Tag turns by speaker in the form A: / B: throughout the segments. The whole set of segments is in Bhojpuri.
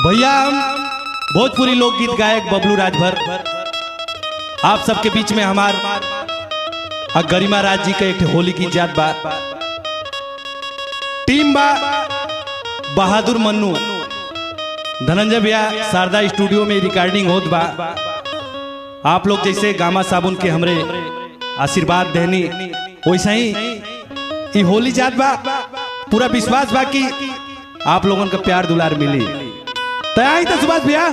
A: भैया हम भोजपुरी लोकगीत गायक बबलू राजभर आप सबके बीच में हमार आ गरिमा राज जी का एक ठे होली की जात बा टीम बा बहादुर मन्नू धनंजय भैया शारदा स्टूडियो में रिकॉर्डिंग होत बा आप लोग जैसे गामा साबुन के हमरे आशीर्वाद देनी वैसा ही ई होली जात बा पूरा विश्वास बा कि आप लोगन का प्यार दुलार मिली तैयार तो सुभाष भैया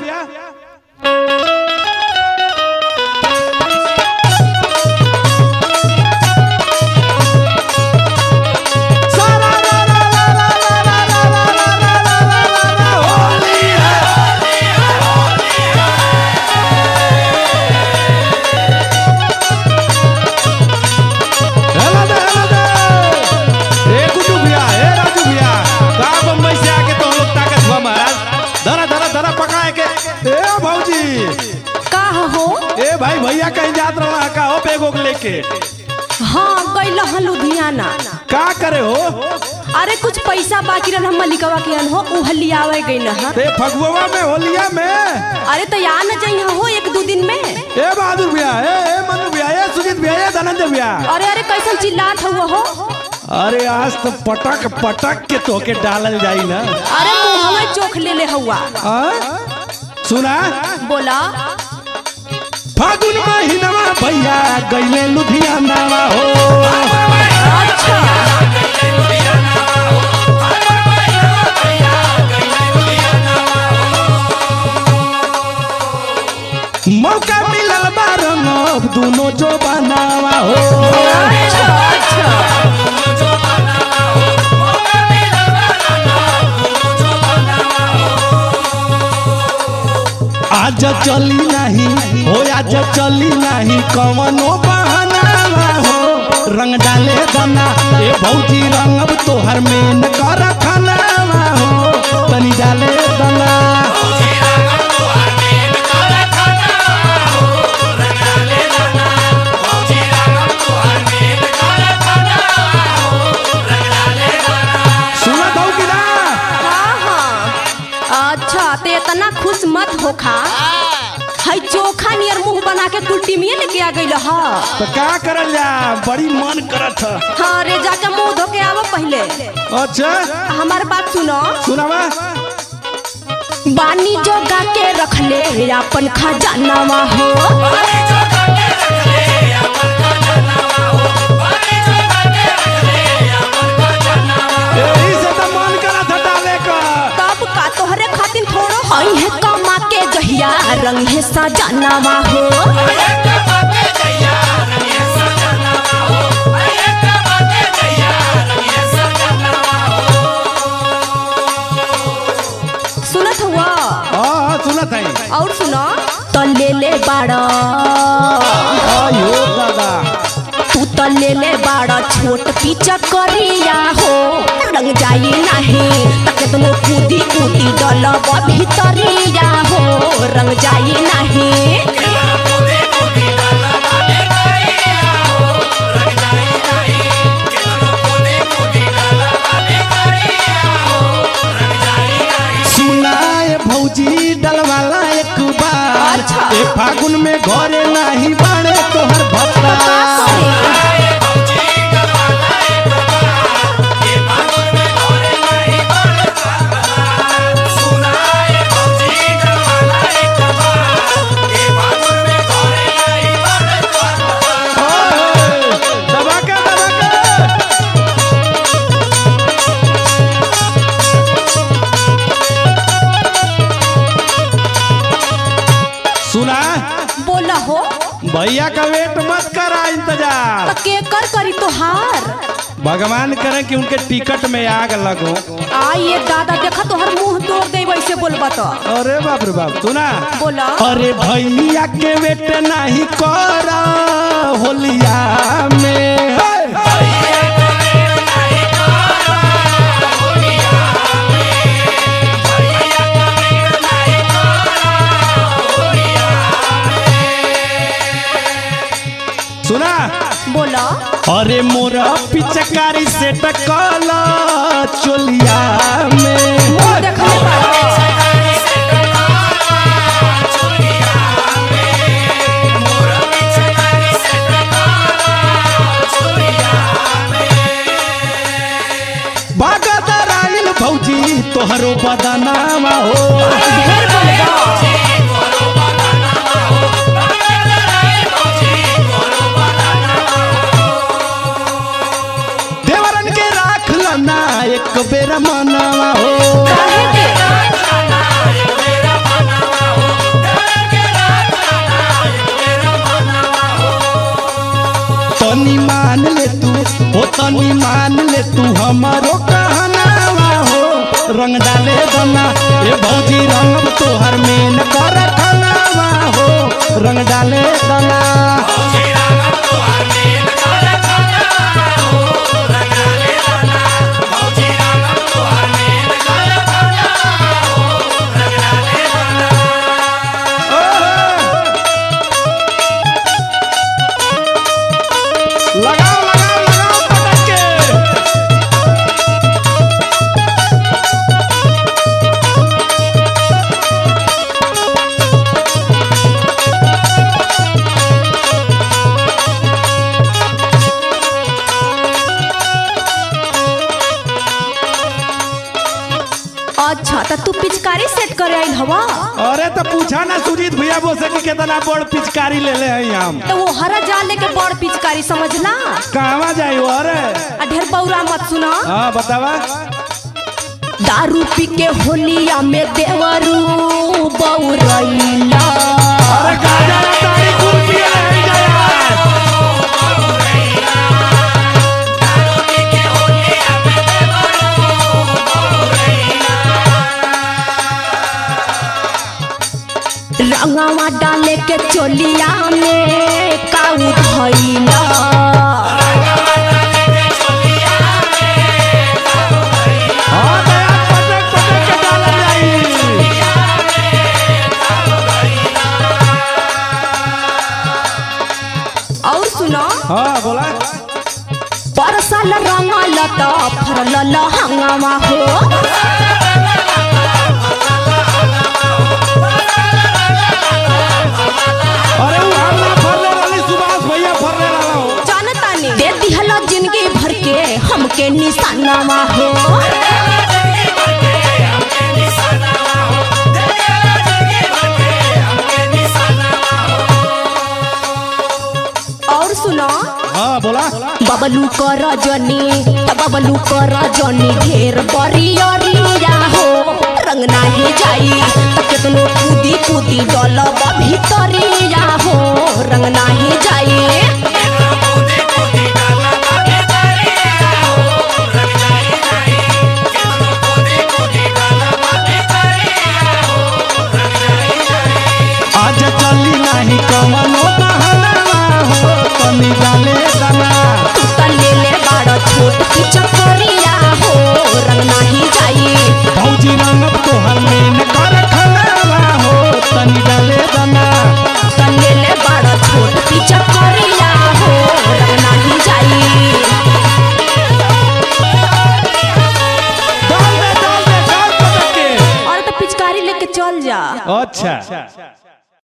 A: हेलो दे, हेलो दे। ए गुड्डू भैया, ए राजू भैया, कहाँ बम्बई से आके तो हम लोग ताकत हुआ महाराज धरा धरा धरा पकाए के ए भौजी
B: का हो
A: ए भाई भैया कहीं जात रहा का हो बैग वैग लेके
B: हाँ गइल हन लुधियाना
A: का करे हो
B: अरे कुछ पैसा बाकी रहल हम मलिकवा के अन हो उ लियावे गइल हन
A: ते फगुआ में होलिया में
B: अरे तो या न जइहा हो एक दो दिन में
A: ए बहादुर भैया ए ए मनु भैया ए सुजीत भैया ए धनंजय भैया
B: अरे अरे कैसन चिल्लात हुआ हो
A: अरे आज तो पटक पटक के तोके डालल जाई ना
B: अरे मुंहवा चोख ले ले हुआ
A: आ? सुना
B: बोला
A: फागुन महीनवा भैया गईले लुधियाना हो
B: अच्छा
A: मौका मिलल बा रंगब दोनों जो बनावा हो
B: अच्छा अच्छा
A: आज चली नहीं हो आज चली नहीं कवनो बहनावा हो रंग डाले दना ए भौजी रंगब तोहर मेन कर खनावा हो तनी डाले दना सुनत हो कि ना
B: हाँ हाँ अच्छा ते इतना खुश मत होखा है चोखा नियर मुंह बना के कुल्टी में लेके आ गइल ह
A: तो का करल जा बड़ी मन करत ह
B: हाँ रे जाके मुंह धो के आवो पहले
A: अच्छा
B: हमार बात सुनो
A: सुनावा
B: बानी जोगा के रखले अपन खजानावा हो
A: यही से तो मन करत ह डाले का
B: तब का तोहरे खातिर थोड़ो हई है कमा के जहिया रंग है सजानावा हो सुनत हुआ
A: हाँ हाँ सुनत है
B: और सुनो तो ले ले बाड़ा
A: आयो दादा
B: तू तो ले ले बाड़ा छोट पीछा करिया हो रंग जाई नहीं तके तुम कूदी कूदी डलब भीतरिया हो रंग जाई नहीं
A: सुनाए भौजी डलवाला एक बार
B: अच्छा।
A: ए फागुन में घरे नहीं बाड़े तोहर भत्ता ओए, दबा के दबा के सुना
B: बोला हो
A: भैया का वेट मत करा इंतजार
B: तो के कर करी तोहार
A: भगवान करे कि उनके टिकट में आग लगो
B: आ ये दादा देखा तोहर मुंह तोड़ दे वैसे बोलबा तो
A: अरे बाप रे बाप सुना
B: बोला
A: अरे भैया के वेट नहीं कर होलिया में सुना
B: बोला
A: अरे मोरा पिचकारी से टकला चोलिया में
B: देखले बाड़ा
A: तोहरो बदनामा हो
B: ढेर बोलेगा
A: देवरन के राख लना एक बेर मनवा हो
B: काहे के
A: तनी मान ले तू हो तनी मान ले तू हमारो कहनावा हो रंग डाले दना ए भौजी रंग तोहर मेन कर खनावा हो रंग डाले दना लगाओ लगाओ लगाओ पटक के
B: अच्छा त तू पिचकारी सेट करे आइल हवा
A: अरे तो पूछा ना सुजीत भैया बोसे कि कितना बड़ पिचकारी ले ले हैं हम
B: तो वो हरा जाल लेके बड़ पिचकारी समझला
A: कहवा जाई हो अरे
B: आ ढेर बौरा मत सुना
A: हाँ बतावा
B: दारू पी के होलिया में देवरू बौरैला
A: अरे गाजा रे तारी कुल पिए रह गया
B: रंगवा डाले के चोलिया में काऊ धैला
A: हाँ दया पटक पटक के डालल जाई
B: और सुनो
A: हाँ बोला
B: परसल रंगल त फरल हंगामा हो
A: अरे वो हम ना फरले रहली सुभाष भैया फरले रहला हो
B: जानतानी दे दिहल जिंदगी भर के हमके निशानामा हो और सुनो
A: हाँ बोला
B: बबलू कर रजनी त बबलू कर रजनी ढेर बरियरिया हो रंग नाही जाई त केतनो कूदी कूदी डलब भीतरिया हो रंग नाही जाई
A: आज चली नहीं कमनो बहनवा हो तनी डाले दना
B: तू त लेले बाड़ छोट की चकरिया हो रंग नाही जाई
A: भौजी रंग तोहर मेन कर खनावा हो तनी डाले दना
B: त लेले बाड़ छोट की चकरिया हो रंग नाही जाई
A: डाल दे डाल दे डाल पटक के
B: और त पिचकारी लेके चल जा
A: अच्छा